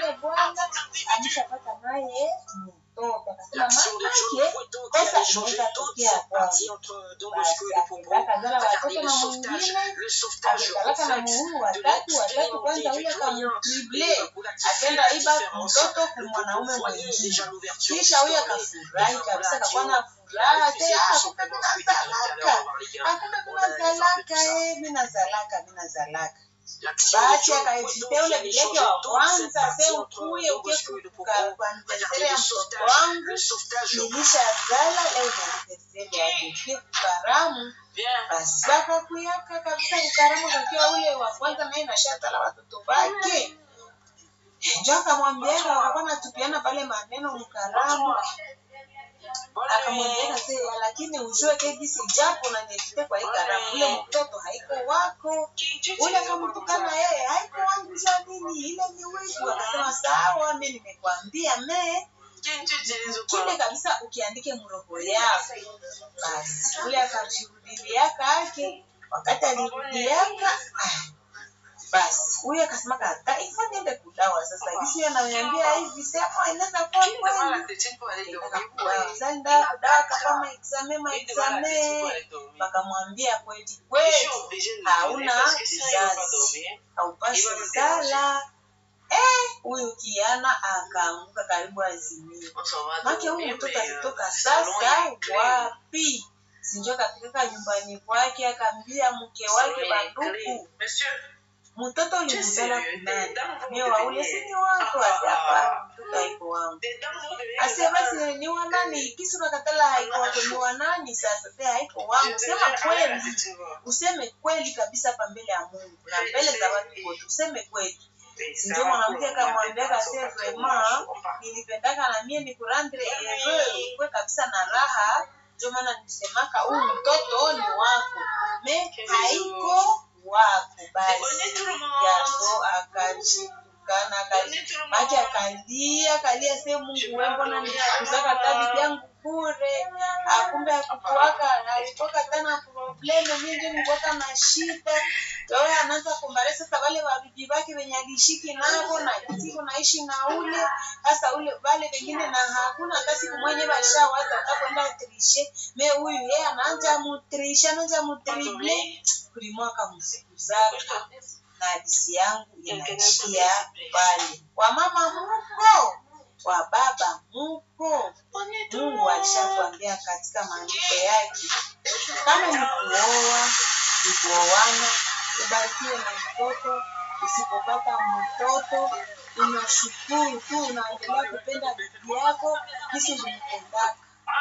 naye bwana ameshapata naye mtoto akasema L'action de John mamake Breton qui kosa avait changé inaweza toute tokea cette kwangu partie entre Don basi Bosco et Popo. akaenda akazala Regardez watoto le na sauvetage, mwingine le sauvetage ametalaka na réflexe muhuru de watatu watatu l'expérimenté kwanza du ule doyen akamtrible pour la akaenda différence. iba mtoto kwa Le mwanaume Popo voyait mwingine déjà l'ouverture kisha huyo akafurahi kabisa akakuwa na furaha te ah, kumbe mina zalaka akumbe mina zalaka eh, mina zalaka mina zalaka basi akaejitea ule bileke wa kwanza se ukuye ukie kuanivesere ya mtoto wangu nilisha zala leo nianivesere ya bebe kukaramu basi bakakuyaka kabisa kukaramu kakiwa ule wa kwanza naye nashatala watoto bake njo akamwambiaka wakakuwa natupiana pale maneno mkaramu akamwambiaka se lakini ujue kegisi japo nanievite kwa hii karamu ule mtoto haiko wako ule akamtukana yeye haiko wangu za nini ile ni wivu akasema sawa mi nimekwambia me kile kabisa ukiandike mroho yako basi ule akajirudilia ake wakati alirudiaka ah, basi huyu akasema kata hivyo niende kudawa sasa gisi ananiambia hivi sema inaweza kuwa kweli zanda kudawa kama exame ma exame wakamwambia kweli kweli hauna kizazi haupasi zala eh huyu kiana akaanguka karibu azimio make huyu mtoto alitoka sasa wapi sinjo akafika nyumbani kwake akaambia mke wake banduku mtoto ulimzala kunani mie waule sini wako asiapa mtoto haiko wangu asie basi ni wa nani kisi unakatala haiko wako ni wa nani sasa se haiko wangu sema kweli useme kweli kabisa pa mbele ya mungu na mbele za watu wote useme kweli ndio mwanamke akamwambia kase vrema nilipendaka na mie nikurandre eve kwe kabisa na raha ndio maana nisemaka huyu mtoto ni wako me haiko wako basi yaso akajitukana maki akalia akalia se mungu we mbona nikuzaka tabi vyangu bure akumbe akukuwaka alitoka tena probleme mingi nikuwaka na shida toye anaanza kumbare sasa wale wabibi wake wenye alishiki navo na siku naishi na ule sasa ule wale wengine na hakuna hata siku mwenye bashawaza watakwenda trishe me huyu yeye anaanja mutrishe anaanja mutrible kulimwaka msiku zake na hadisi yangu inaishia pale kwa mama muko kwa baba muko mungu alishatuambia katika maandiko yake kama ni kuoa ni kuoana ubarikiwe na mtoto usipopata mtoto unashukuru tu unaendelea kupenda bibi yako kisi ulimpendaka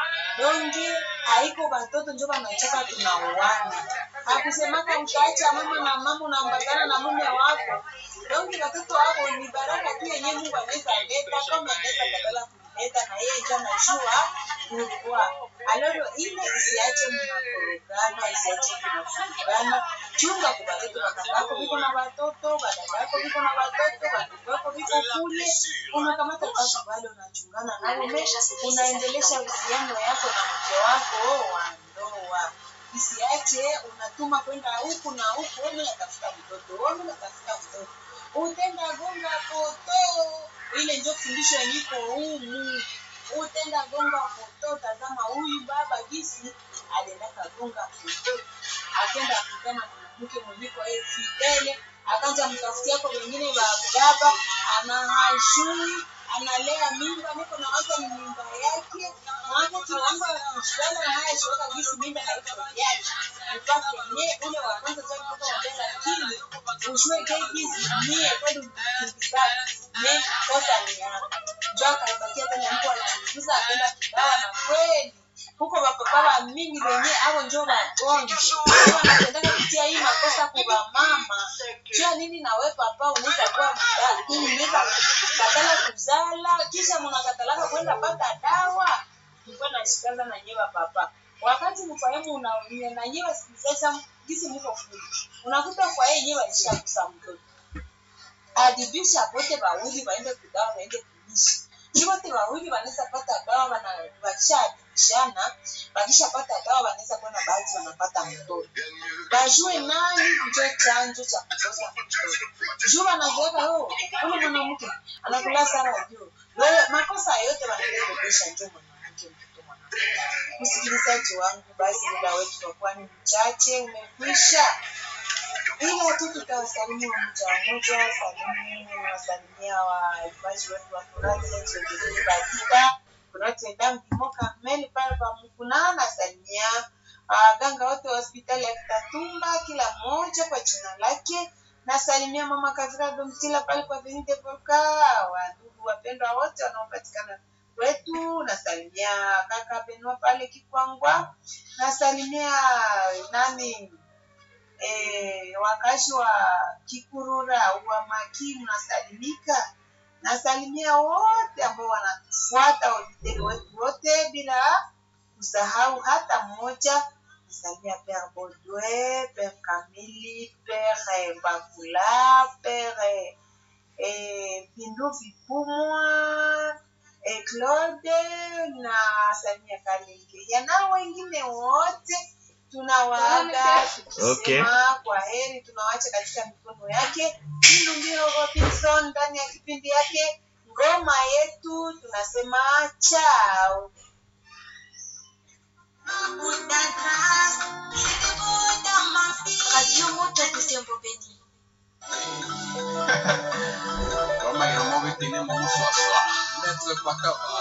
donge haiko watoto njo wanachoka tunauana hakusemaka utaacha mama na mama unaambatana na mume wako donge watoto wako ni baraka tu yenye mungu anaweza leta kama anaweza kadala kuleta na yeye njo anajua kulikuwa alolo ile isiache mnakorogana isiache mnafurugana chunga kwa watoto wakatako viko na watoto wadada yako viko na watoto watoto wako viko kule unakamata watu bado unachungana nao me unaendelesha uhusiano yako na mke wako wa ndoa isiache unatuma kwenda huku na huku wewe unatafuta mtoto wewe unatafuta mtoto utenda gonga poto ile ndio fundisho yeniko humu utenda gonga poto tazama huyu baba gisi aliendaka gonga poto akenda kukutana na mwanamke mwenyeko yeye fidele akaanza mtafuti yako wengine wa baba anahashui analea mimba niko na waza ni mimba yake mwanzo tunaanza kushindana na haya shoka gisi mimba haiko yake mpaka ye ule wa kwanza sasa kutoka wambia lakini ushue ke gisi mie kweli mkibaki ne kosa ni yako njo akaibakia tena mtu alichunguza akaenda kudawa na kweli huko bapapa ba mingi wenye avo njo wagonjwa wanapendaka kutia hii makosa kuba mama jua nini nawe papa unaweza kuwa mdada unaweza katala kuzala kisha mnakatalaka kwenda pata dawa mkuwa nashikaza na nyewa papa wakati mfahamu na nyewa sasa gisi mko fuli unakuta kwa yeye nyewa ishakusa mtoto adibisha pote bawili waende kudawa waende kuishi juu wote wawili wanaweza pata dawa wana wakishapishana wakishapata dawa wanaweza kuona baadhi wanapata mtoto wajue nani njo chanjo cha kukosa mtoto juu wanazoeka yo ule mwanamke anakula sana juu wewe makosa yote wanaelekesha njo mwanamke mtoto mwanamke msikilizaji wangu basi muda wetu kwa kuwa ni mchache umekwisha ila tu tutawasalimia mmoja mmoja salimu wasalimia waimbaji wetu wa Torati Badika kunatenda mpimo Karmeli pale pa Mukuna nasalimia waganga wote wa hospitali ya Kitatumba kila mmoja kwa jina lake nasalimia mama Kavira Domtila pale kwa Venite Volka wadugu wapendwa wote wanaopatikana kwetu nasalimia kaka Benua pale Kikwangwa nasalimia nani eh, wakazi wa Kikurura wa Maki mnasalimika. Nasalimia wote ambao wanatufuata wavideli wetu wote bila kusahau hata mmoja. Nasalimia Père Baudouin, Père Kamili, Père eh, Bakula, Père eh, eh, Bindu Vipumwa, eh, Claude na Samia Kalenge na wengine wote tunawaaga tukisema Okay. kwa heri, tunawacha katika mikono yake. Hilo ndio Robinson ndani ya kipindi yake ngoma yetu, tunasema chao. Radio Moto Butembo Beni. Kama ya mawe tene mo swaswa. Maître Pakaba.